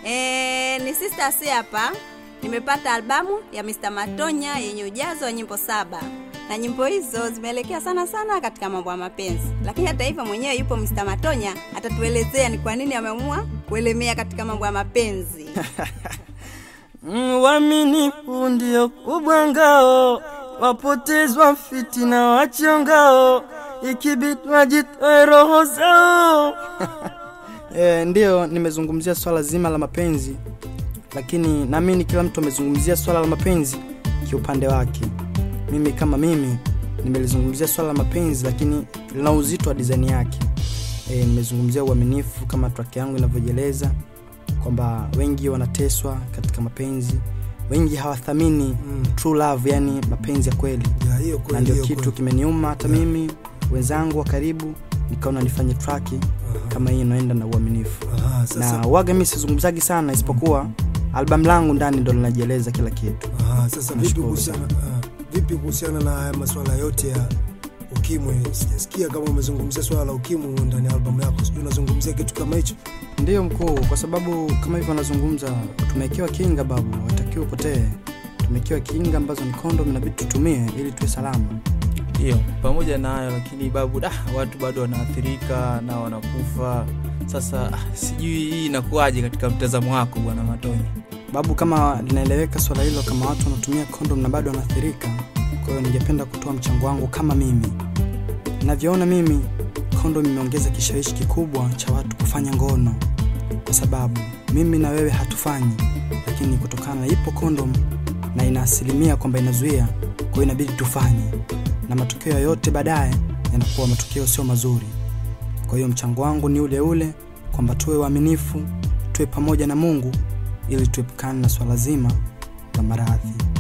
E, ni Sister C hapa. Nimepata albamu ya Mr. Matonya yenye ujazo wa nyimbo saba na nyimbo hizo zimeelekea sana sana katika mambo ya mapenzi, lakini hata hivyo mwenyewe yupo Mr. Matonya, atatuelezea ni kwa nini ameamua kuelemea katika mambo ya mapenzi. Uaminifu ndio kubwa ngao, wapotezwa fitina wachongao, ikibidi wajitoe roho zao. e, ndiyo nimezungumzia swala zima la mapenzi, lakini naamini kila mtu amezungumzia swala la mapenzi kiupande wake. Mimi kama mimi nimelizungumzia swala la mapenzi, lakini lina uzito wa dizaini yake. E, nimezungumzia uaminifu kama track yangu inavyojieleza kwamba wengi wanateswa katika mapenzi, wengi hawathamini Mm. true love, yani mapenzi ya kweli, Ya, hiyo na kweli, ndio hiyo kitu kweli. kimeniuma hata Yeah. mimi wenzangu wa karibu nikaona nifanye traki Aha. kama hii inaenda na uaminifu Aha, sasa, na waga mi sizungumzagi sana isipokuwa albamu langu ndani ndo linajieleza kila kitu aha, sasa vipi Nashukuru kuhusiana ah, vipi kuhusiana na haya masuala yote ya ukimwi? Sijasikia kama umezungumzia swala la ukimwi ndani ya albamu yako, sijui unazungumzia kitu kama hicho. ndiyo mkuu kwa sababu kama hivyo anazungumza tumewekewa kinga babu watakiwa upotee tumewekewa kinga ambazo ni kondom inabidi tutumie ili tuwe salama Hiyo pamoja na hayo, lakini babu, da, watu bado wanaathirika na wanakufa. Sasa ah, sijui hii inakuwaje katika mtazamo wako bwana Matonya? babu kama linaeleweka swala hilo kama watu wanatumia kondom na bado wanaathirika kwa hiyo ningependa kutoa mchango wangu kama mimi navyoona mimi kondom imeongeza kishawishi kikubwa cha watu kufanya ngono kwa sababu mimi na wewe hatufanyi lakini kutokana na ipo kondom na ina asilimia kwamba inazuia kwa hiyo inabidi tufanye na matokeo yoyote baadaye yanakuwa matokeo sio mazuri kwa hiyo mchango wangu ni ule ule kwamba tuwe waaminifu tuwe pamoja na mungu ili tuepukane na swala zima la maradhi